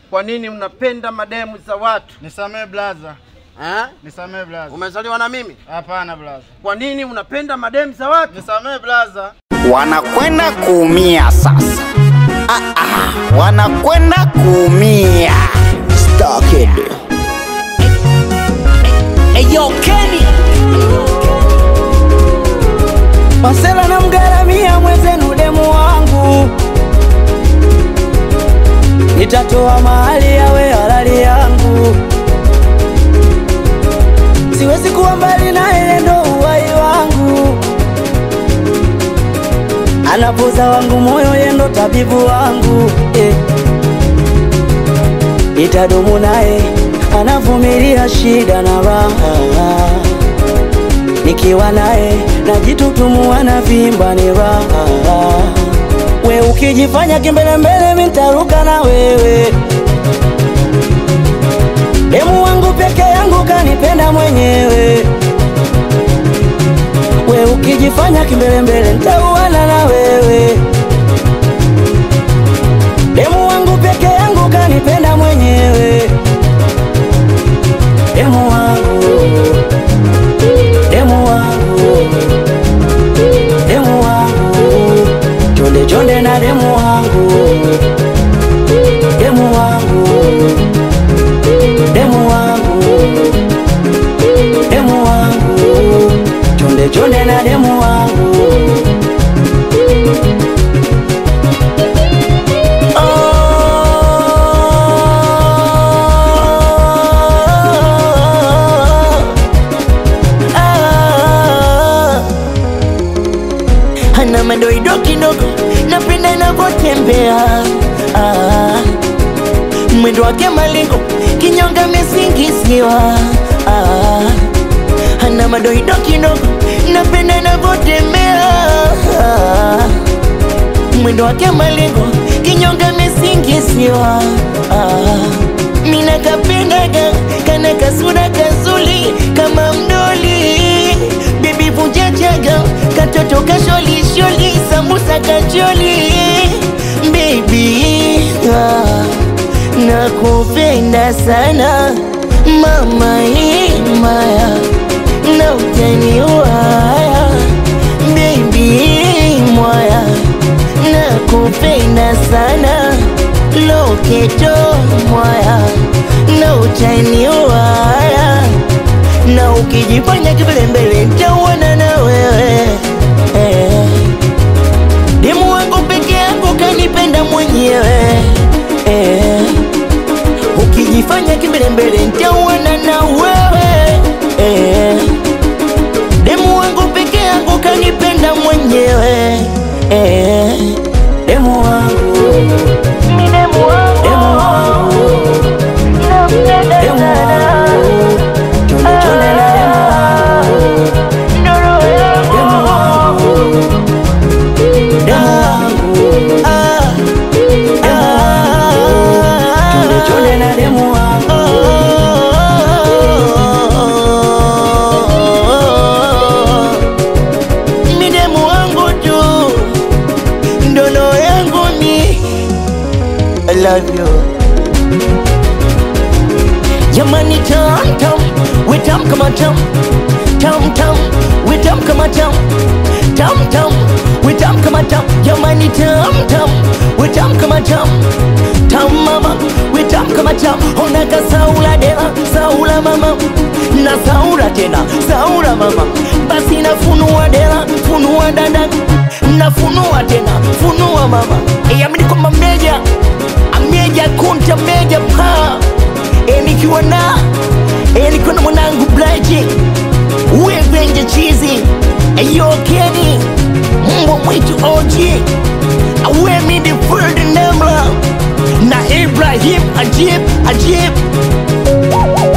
Kwa nini mnapenda mademu za watu Nisamee blaza, eh? nisamee blaza. Umezaliwa na mimi? Hapana blaza, Kwa nini mnapenda mademu za watu? nisamee blaza. wanakwenda kuumia sasa. Ah, ah, wanakwenda kuumia. Starkid. Eyo Kenny Masela na mgaramia mwenzenu demu wangu Nitatoa mahali yawe halali yangu Siwezi kuwa mbali na ile ndo uhai wangu Anapoza wangu moyo yendo tabibu wangu eh. Itadumu naye anavumilia shida na raha, nikiwa naye najitutumua na vimba ni raha. We ukijifanya kimbelembele, mi ntaruka na wewe. Demu wangu peke yangu kanipenda mwenyewe. We ukijifanya kimbelembele, ntauana na wewe. Demu wangu peke yangu kanipenda mwenyewe. Demu wangu, demu wangu, demu wangu, chonde chonde na demu wangu, demu wangu, demu wangu, demu wangu, chonde chonde na demu wangu. Ana madoido kidogo, napenda inavyotembea ah. Mwendo wake malingo, kinyonga mesingiziwa ah. Ana madoido kidogo, napenda inavyotembea ah. Mwendo wake malingo, kinyonga mesingiziwa ah. Mina kapendaga, kana kasura kazuli kama mdoli Bibi vunja chaga, katoto kasholi sholi, sambusa kacholi Baby, ah, nakupenda sana mama imaya na utaniwaya Baby mwaya, nakupenda sana loketo mwaya na utaniwaya na ukijifanya kibelembele nitauana na wewe eh. Demu wangu peke yako kanipenda mwenyewe eh. Ukijifanya kibelembele nitauana na wewe eh. Demu wangu peke yako kanipenda mwenyewe eh. Demu wangu demu wangu demu wangu Chonde chonde na demu wangu Demu wangu Ah, ah, Chonde chonde na demu wangu Mi demu wangu tu Ndono yangu ni I love you Jamani tam tam, we tam kama tam Tam tam, we tam kama tam Tam tam, we tam kama tam Jamani tam tam, we tam kama tam Tam mama, we tam kama tam Ona ka saula dela, saula mama Na saula tena, saula mama Basi na funua dela, funua dada Na funua tena, funua mama Yamini kwamba meja Ameja kunta meja paa E nikiwa na E nikiwa na mwanangu Blaji Wevenje chizi Eyo Kenny Mbwa mwitu OG Awe midi Ferd Nemla Na Ibrahim Ajib Ajib